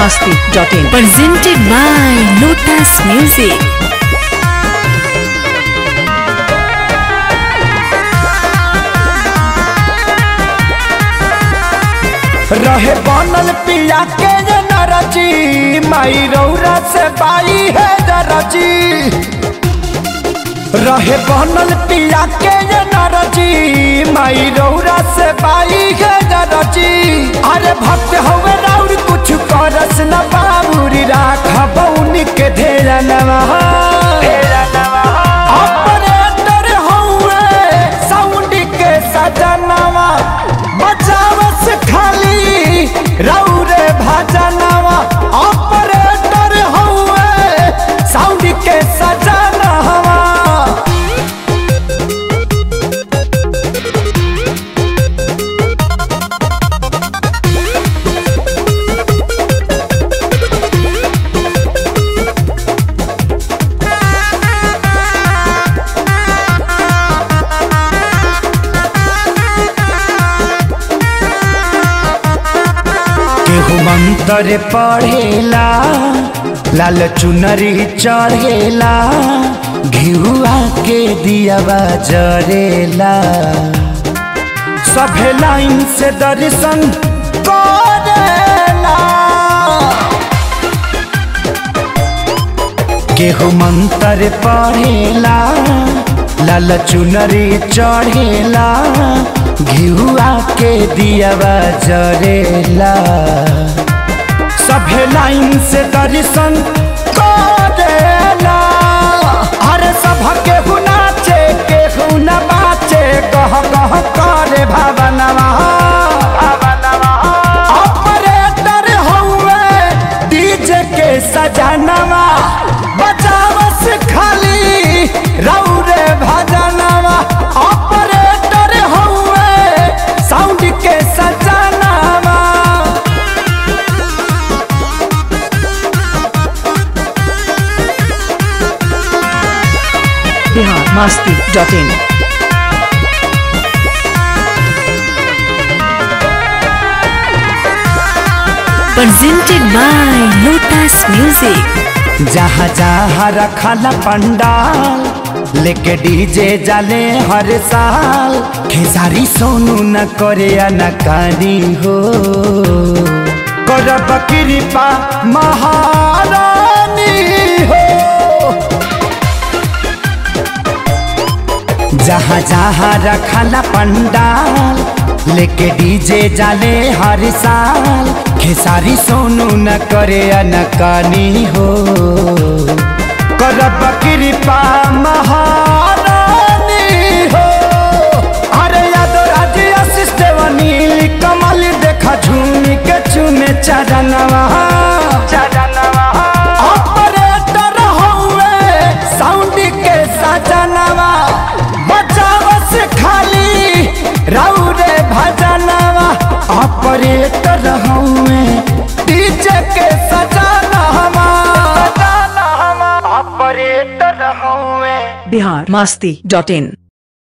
masti.in. presented by Lotus Music. रहे बनल पिया के ये नरजी माई रौरा से बाई है दरजी रहे बनल पिया के ये नरजी माई रौरा से बाई है दरजी अरे भक्त हवे राउर कुछ करस न बाबूरी राख बौनी के ढेरा नवा ऑपरेटर हवे साउंड के सजनवा बचावस खाली रौरे भजनवा ऑपरेटर हवे साउंड के सजनवा केहू मंत्र पढ़ेला लाल चुनरी चढ़ेला घिहुआ के दियावा जरेला सभे लाइन से दर्शन करेला केहू मंत्र पढ़ेला लाल चुनरी चढ़ेला घिहुआ के दियावा जरेला सभे लाइन से दर्शन करेला अरे सभ केहू नाचे केहू न बाचे कह कह करे भावनवा ऑपरेटर हउए डीजे के सजनवा बजावस खाली रौरे भजनवा ऑपरेटर हउए साउंड के सजनवा Bihar masti.in. Presented by Lotus Music. जहाँ जहाँ रखल पंडाल लेके डीजे जाले हर साल खेसारी सोनू न करे नकारी हो करब कृपा महारानी हो जहाँ जहाँ रखल पंडाल लेके डीजे जाले हर साल खेसारी सोनू न करे अनकानी हो करब कृपा महारानी हो अरे यादव राज आशीष देवनील कमल देखा झूम के चुमे चरणवा चरणवा ऑपरेटर हउए साउंड के सजनवा बचावस खाली रौरे भजनवा ऑपरेटर हउए डीजे के सजनवा ऑपरेटर हउए Bihar masti.in.